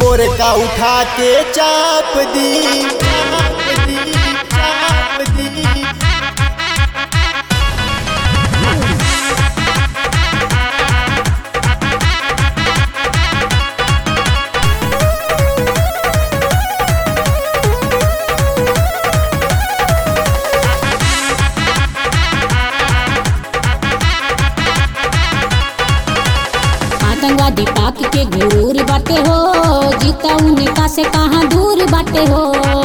बोरका उठा के चाप दी चाप दी चाप दी आतंकवादी पाक के गुरूर बाटे हो जीता उनका से कहाँ दूर बाटे हो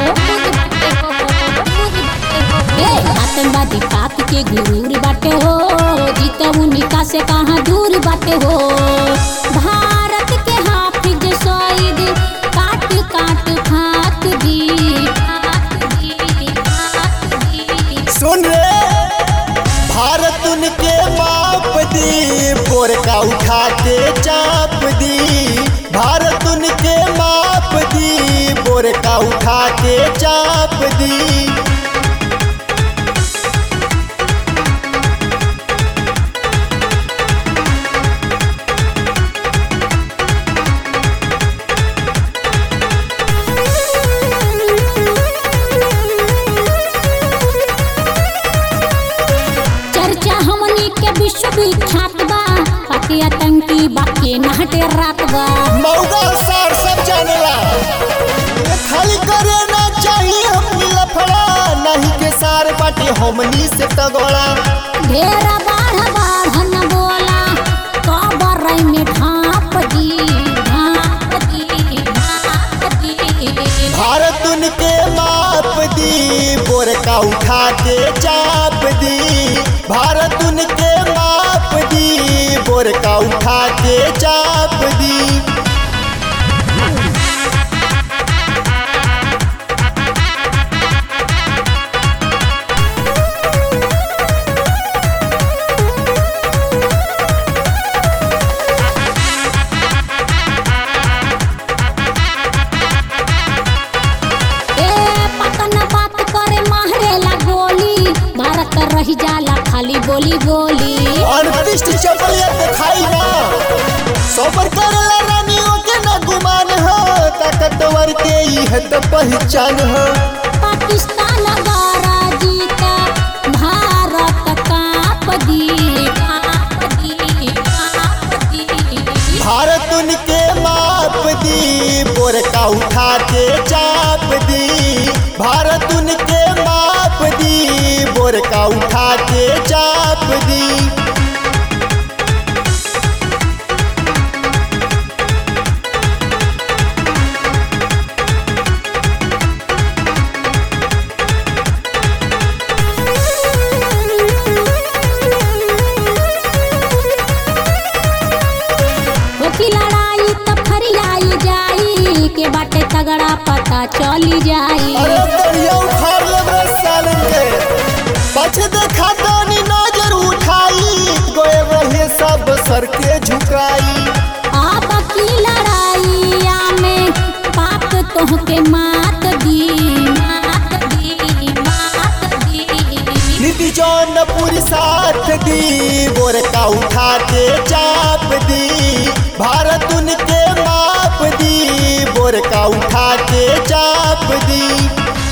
ए, आतंकवादी पाक के गुरूर बाटे हो जीता उनका से कहाँ दूर बाटे हो भारत के हाफिज सईद काट काट फाक दी फाक दी फाक दी सुन रे भारत उनके माप दी बोरका उठा के चाप दी भारत उनके माप दी बोरका उठा के चाप दी चर्चा हमनी के विश्व विख्यात बा पाके आतंकी बाके नहटे रात बा मौगा सार सब जानेला ये खाली करे ना चाहिए अपनी लफड़ा नहीं के सार बाटे हमनी से तगड़ा ढेरा बाढ़ बाढ़ न बोला कबर में ढाप दी ढाप दी ढाप दी भारत उनके माप दी बोरका उठा के चाप दी भारत उनके माप दी बोरका उठा के चाप दी ए पतन बात करे मारेला गोली भारत रही जाला खाली बोली बोली अड़तीस चपलिया दिखाई ना सबर करला रानियों के ना गुमान हो ताकतवर के ही है तो पहचान हो पाकिस्तान गारा जीता भारत काप दी काप दी काप दी भारत उनके माप दी बोरका उठा के चाप दी भारत उनके माप दी बोरका उठा के चाप दी होकी लड़ाई त फरियाई जाई के बाटे तगड़ा पता चली जाई अरे बढ़िया उखाड़ ले बे सालन के पछ देखा दानी नजर उठाई गोए रहे सब सर के झुकाई आप की लड़ाई में पाक तोहके मात दी मात दी मात दी नीति जौनपुर साथ दी बोरका उठा के चाप दी भारत उनके माप दी बोरका उठा के चाप दी